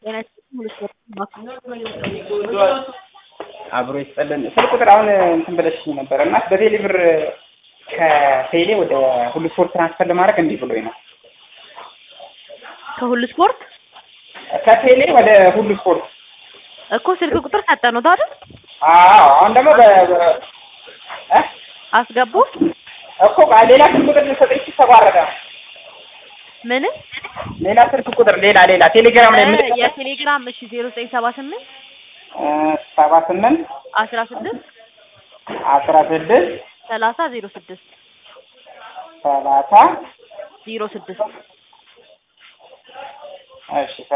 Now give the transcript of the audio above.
ጤና ይስጥልኝ አብሮ ይስጠልን። ስልክ ቁጥር አሁን እንትን ብለሽኝ ነበር እና በቴሌ ብር ከቴሌ ወደ ሁሉ ስፖርት ትራንስፈር ለማድረግ እንዲህ ብሎኝ ነው። ከሁሉ ስፖርት ከቴሌ ወደ ሁሉ ስፖርት እኮ ስልክ ቁጥር ሰጠነው አይደል? አዎ። አሁን ደግሞ በ በ- እ አስገቡ እኮ ሌላ ስልክ ቁጥር ልሰጠኝ ተቋረጠ። ምን ሌላ ስልክ ቁጥር ሌላ ሌላ ቴሌግራም ላይ ምን የቴሌግራም እሺ ዜሮ ዘጠኝ ሰባ ስምንት ሰባ ስምንት አስራ ስድስት አስራ ስድስት ሰላሳ ዜሮ ስድስት ሰላሳ ዜሮ ስድስት እሺ